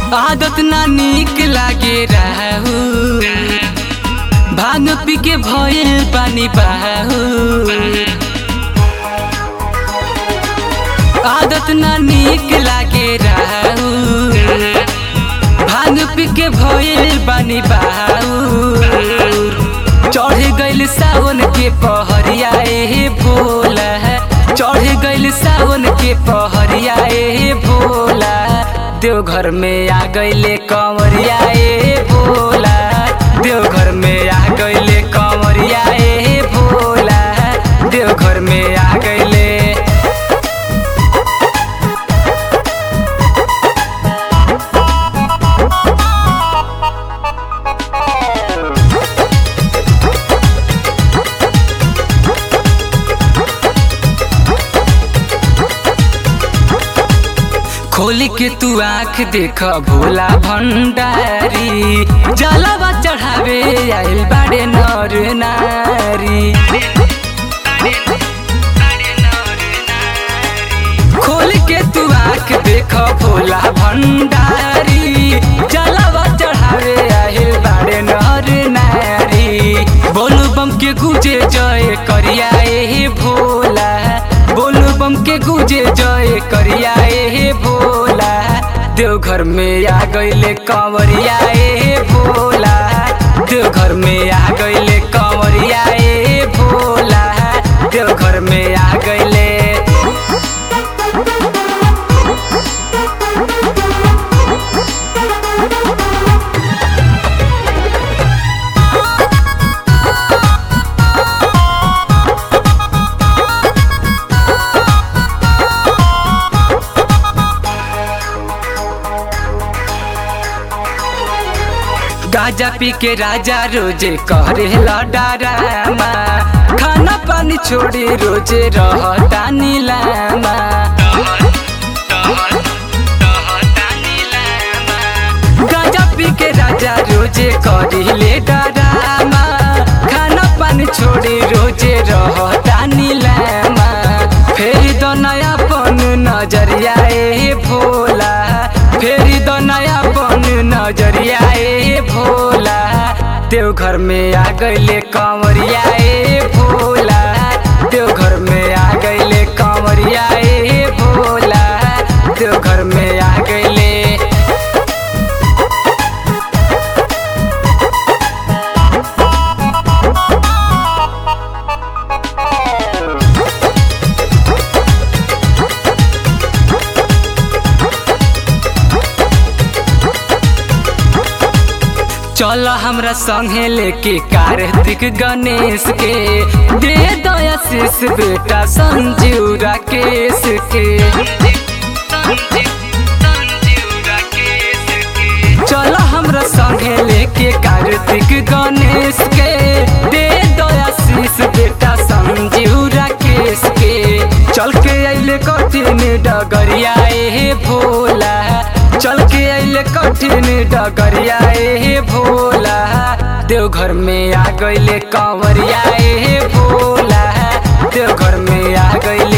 आदत ना निक लागे रहू भांग पी के भयल पानी बहू आदत ना निक लागे रहू भांग पी के भयल पानी बहू चढ़ गइल सावन के पहरिया ए भोला चढ़ गइल सावन के पहरिया ए भोला देवघर में आ गइले कंवरिया ए भोला देवघर में आ गइले कंवरिया ए भोला देवघर में आ गइले खोल के तू आँख देख भोला भंडारी जलवा चढ़ावे आइल बाड़े नर नारी खोल के तू आँख देख भोला भंडारी जलवा चढ़ावे आइल बाड़े नर नारी बोलू बम के गुजे जय करिया ए भोला बोलू बम के गुजे जय करिया ए भोला देवघर में आ गइले कंवरिया ए भोला देवघर में आ गइले कंवरिया ए भोला देवघर में आ गइले गाजा पी के राजा रोजे करे डरामा खाना पानी छोड़ी रोजे रहता नीलामा गाजा पी के राजा रोजे करिले डरामा खाना पानी छोड़ी रोजे रहता नीलामा फेरी दो नया पन नजरिया ए भोला फेरी दो नया पन नजरिया ए भोला देवघर में आ गइले कंवरिया ए भोला देवघर में आ गइले कंवरिया ए भोला देवघर में आ गइले चल हमरा संगे लेके कार्तिक गणेश के दे दया शीश बेटा संजीव राकेश के चल हमरा संगे लेके कार्तिक गणेश के दे दया शीश बेटा संजीव राकेश के चल के अइले कठिन डगरिया ए भोला चल के अइले कठिन डगरिया ए भोला देवघर में आ गइले कंवरिया ए भोला देवघर में आ गइले